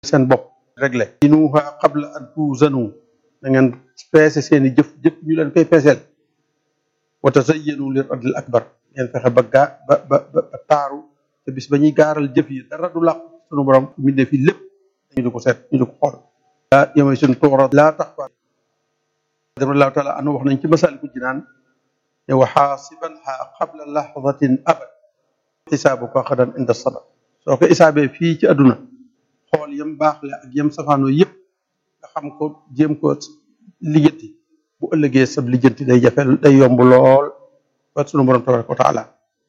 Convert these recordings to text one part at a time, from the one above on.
seen bopp réglé inuha qabla an tuuzanu da ngeen peese seeni jëf jëf ñu leen koy peeseel wa tazayyanu li radil akbar ngeen fexe ba gaa ba ba ba taaru te bis ba ñuy gaaral jëf yi dara du làq sunu borom mbindee fii lépp ñu di ko seet ñu di ko xool aa yamay suñ tuura laa tax fa radiallahu taala anu wax nañ ci masaliku jinaan ne wa xaasiban ha qabla lahdatin abad xisaabu ko xadan inda sabab soo ko isaabee fii ci àdduna xool yam baaxle ak yam safaanoo yëpp nga xam ko jéem ko lijjanti bu ëllëgee sab lijjanti day jafe day yomb lool ba sunu borom tabaraka wa taala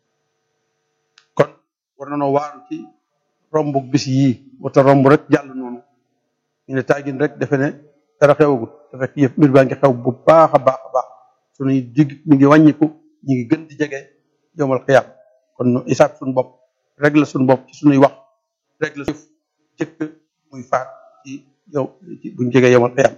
kon war na noo waaru ci romb bis yii wata romb rek jàll noonu ñu ne taagin rek defe ne dara xewagut te fekk yëpp mbir baa ngi xew bu baax a baax a baax sunuy digg mi ngi wàññiku ñu ngi gën di jege yowmal xiyaam kon nu isaab suñu bopp régler suñu bopp ci suñuy wax régler suuf jëkk muy faat ci yow ci buñ jegee yowmal xiyaam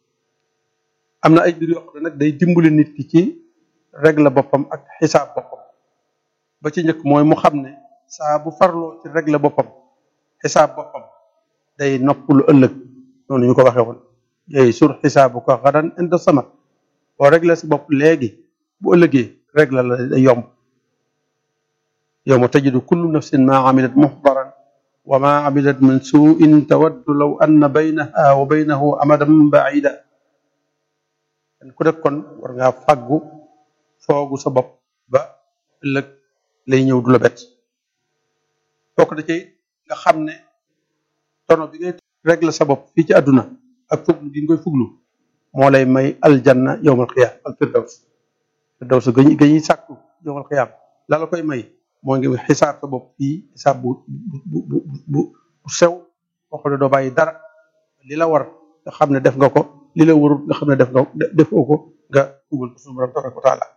am na ay mbir yoo xam ne nag day dimbali nit ki ci régler boppam ak xisaab boppam ba ci njëkk mooy mu xam ne saa bu farloo ci régler boppam xisaab boppam day noppalu ëllëg noonu ñu ko waxee woon yooyu sur xisaabu ko xadan inda sama boo régler si bopp léegi bu ëllëgee régler la day yomb yowma tajidu kullu nafsin ma amilat muxdaran wa ma amilat min suin tawaddu law anna baynaha wa baynahu amadan baida kenn ku nekk kon war ngaa fàggu foogu sa bopp ba ëllëg lay ñëw du la bett bokk da ci nga xam ne tono bi ngay régler sa bopp fii ci àdduna ak fuglu gi nga koy fuglu moo lay may aljanna yowmal xiyaam al firdaws firdaws gañu gañuy sàkku yowmal xiyaam la la koy may moo ngi xisaab sa bopp fii xisaab bu bu bu bu bu sew boo xam ne doo bàyyi dara li la war nga xam ne def nga ko li la warul nga xam ne def nga defoo ko nga tuubal ko suñu borom tabaraka wa taala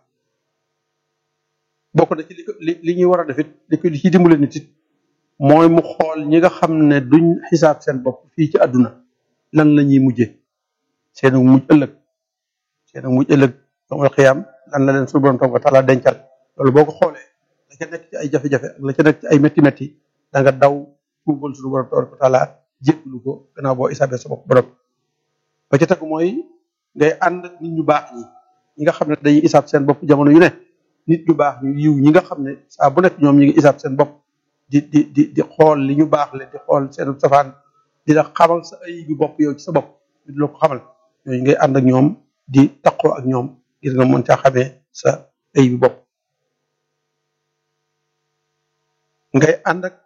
bokk na ci li ko li li ñuy war a def it li ko li ci dimbale nit it mooy mu xool ñi nga xam ne duñ xisaab seen bopp fii ci àdduna lan la ñuy mujje seen mujj ëllëg seen mujj ëllëg yawmal xiyaam lan la leen suñu borom tabaraka wa taala dencal loolu boo ko xoolee la ca nekk ci ay jafe-jafe ak la ca nekk ci ay métti métti da nga daw tuubal suñu borom tabaraka wa taala jéggalu ko gannaaw boo isaabee sa bopp borom ba ca tegu mooy ngay ànd ak nit ñu baax ñi ñi nga xam ne dañuy isaab seen bopp jamono yu ne nit ñu baax ñu yiw ñi nga xam ne saa bu nekk ñoom ñi ngi isaab seen bopp di di di di xool li ñu baax le di xool seen safaan di la xamal sa ay bi bopp yow ci sa bopp di la ko xamal ñooñu ngay ànd ak ñoom di taqoo ak ñoom ngir nga mën caa xamee sa ay bi bopp ngay ànd ak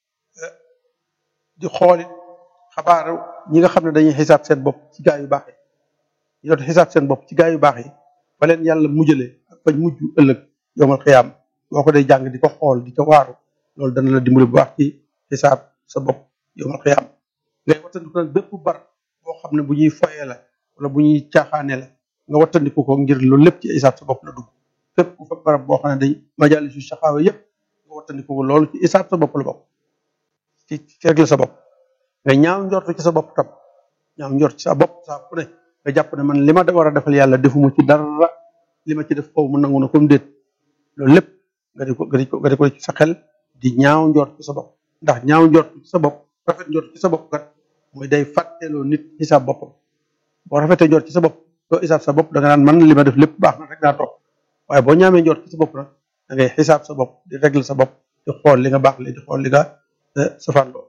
di xoolit xabaaru ñi nga xam ne dañuy xisaab seen bopp ci gaa yu baax yi ñu doon xisaab seen bopp ci gaa yu baax yi fa leen yàlla mujjale ak fañ mujj ëllëg yowmal xiyaam boo ko day jàng di ko xool di ko waaru loolu dana la dimbali bu baax ci xisaab sa bopp yowmal xiyaam ngay wattandiku nag bépp bar boo xam ne bu ñuy foyee la wala bu ñuy caaxaane la nga wattandiku ko ngir loolu lépp ci xisaab sa bopp la dugg fépp ku fa barab boo xam ne dañ majaalisu saxaawa yépp nga wattandiku ko loolu ci xisaab sa bopp la bopp ci ci régler sa bopp nga ñaaw njortu ci sa bopp tam ñaaw njort ci sa bopp saa ku ne nga jàpp ne man li ma war a defal yàlla defuma ci dara li ma ci def xaw mu nangu na comme déet loolu lépp nga di ko nga di ko nga di ko ci sa xel di ñaaw njort ci sa bopp ndax ñaaw njort ci sa bopp rafet njort ci sa bopp kat mooy day fàtteeloo nit xisaab boppam boo rafetee njort ci sa bopp doo xisaab sa bopp da nga naan man li ma def lépp baax na rek naa toog waaye boo ñaamee njort ci sa bopp nag da ngay xisaab sa bopp di régler sa bopp di xool li nga baax li di xool li nga safaan loo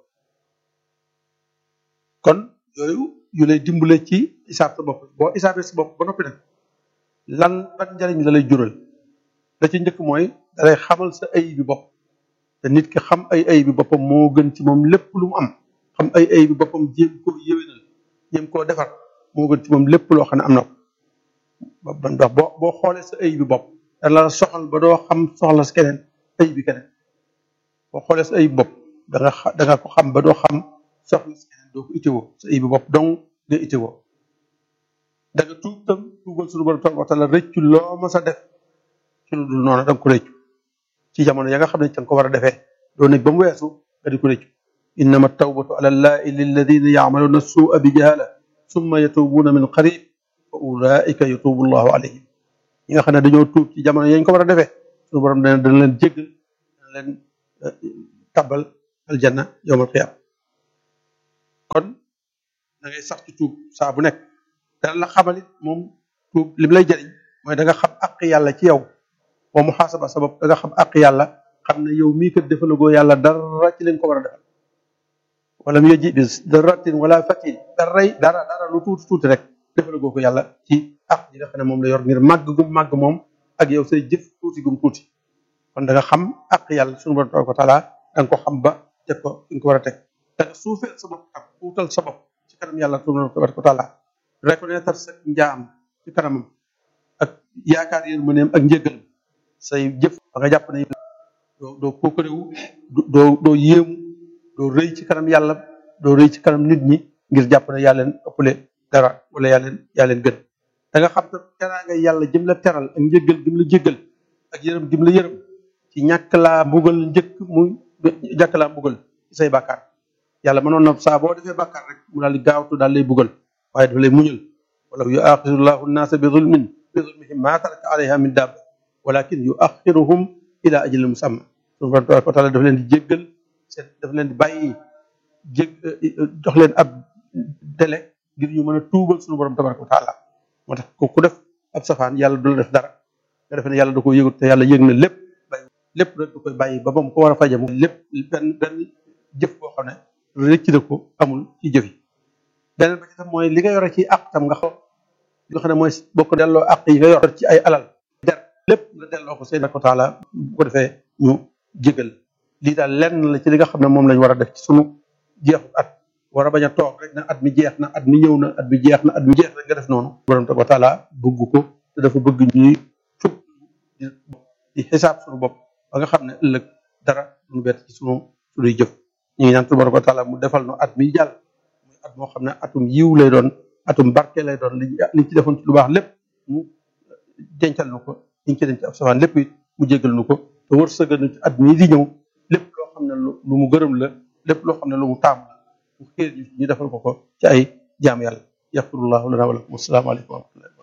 kon yooyu yu lay dimbale ci isaab sa bopp boo isaabee sa bopp ba noppi nag lan ban njariñ la lay jural da ci njëkk mooy dalay xamal sa ay bi bopp te nit ki xam ay ay bi boppam moo gën ci moom lépp lu mu am xam ay ay bi boppam jéem koo yéwénal jéem koo defar moo gën ci moom lépp loo xam ne am na ko ndax boo boo xoolee sa ay bi bopp da la soxal ba doo xam soxla si keneen ay bi keneen boo xoolee sa ay bi bopp da nga da nga ko xam ba doo xam soxla si keneen doo ko itewoo sa ay bi bopp donc nga itewoo da nga tuub tam tuubal suñu borom tabaraka wa taala rëccu loo ma sa def ci lu dul noonu da nga ko rëccu ci jamono ya nga xam ne ca nga ko war a defee doo nekk ba mu weesu nga di ko rëccu innama tawbatu ala llahi lilladina yacmaluna suua bi jahala summa yatubuuna min qarib fa ulaika yatubu llahu alayhim ñi nga xam ne dañoo tuub ci jamono yañ ko war a defee suñu borom dana dana leen jéggal dana leen tabbal aljanna yowmal qiyaama kon da ngay sax ci tuub saa bu nekk dana la xamalit moom tuub lim lay jëriñ mooy da nga xam àq yàlla ci yow wa muhaasaba sa bopp da nga xam àq yàlla xam ne yow mii kat defalagoo yàlla dara ci leen ko war a defal wala mu yëji bis daratin wala fatin daray dara dara lu tuuti tuuti rek defalagoo ko yàlla ci àq yi nga xam ne moom la yor ngir màgg gum màgg moom ak yow say jëf tuuti gum tuuti kon da nga xam àq yàlla suñu borom tabaraka wa taala da nga ko xam ba teg ko fi nga ko war a teg da nga suufeel sa bopp ak tuutal sa bopp ci kanam yàlla suñu borom tabaraka wa taala reconnaître sa njaam ci kanamam ak yaakaar yërmandeem ak njëggal say jëf ba nga jàpp ne doo doo pokkarewu doo doo yéemu doo rëy ci kanam yàlla doo rëy ci kanam nit ñi ngir jàpp ne yaa leen ëppale dara wala yaa leen yaa leen gën da nga xam te teraanga yàlla jëm la teral ak njëggal gim la jéggal ak yërëm gim la yërëm ci ñàkk laa mbugal njëkk muy ñàkk laa mbugal ci say bàkkaar yàlla mënoon na saa boo defee bàkkaar rek mu daal di gaawtu daal lay bugal waaye dafa lay muñal wala yu axiru nnaasa bi zulmin bi zulmihim maa taraka alayha min daaba walakin yu axiruhum ila ajalin musamma suñu borom tabaraka wa taala dafa leen di jéggal seen dafa leen di bàyyi jég jox leen ab délai ngir ñu mën a tuubal suñu borom tabaraka wa taala moo tax ku def ab safaan yàlla du la def dara nga defe ne yàlla da ko yëgut te yàlla yëg na lépp bàyyi lépp rek da koy bàyyi ba ba mu ko war a faje mu lépp benn benn jëf boo xam ne rëcc na ko amul ci jëf yi beneen ba ci tam mooy li nga yore ci àq tam nga xam li nga xam ne mooy bokk delloo àq yi nga yor ci ay alal der lépp nga delloo ko seen ko taala bu ko defee ñu jégal lii daal lenn la ci li nga xam ne moom lañ war a def ci sunu jeexu at war a bañ a toog rek na at mi jeex na at mi ñëw na at mi jeex na at mi jeex rek nga def noonu borom tabaraka wa taala bëgg ko te dafa bëgg ñuy fukk di xisaab sunu bopp ba nga xam ne ëllëg dara duñu bett ci sunu sunuy jëf ñu ngi ñaan tabaraka wa taala mu defal no at mi jàll muy at moo xam ne atum yiw lay doon atum barke lay doon li liñ ci defoon ci lu baax lépp mu dencal nu ko liñ ci denc ci ab safaan lépp it mu jégal nu ko te wërsëgal nu ci at mii di ñëw lépp loo xam ne lu mu gërëm la lépp loo xam ne lu mu taam la mu xéer ñu ñu defal ko ko ci ay jaam yàlla yaxfirullahu lana wa lakum assalaamu aleykum wa rahmatullahi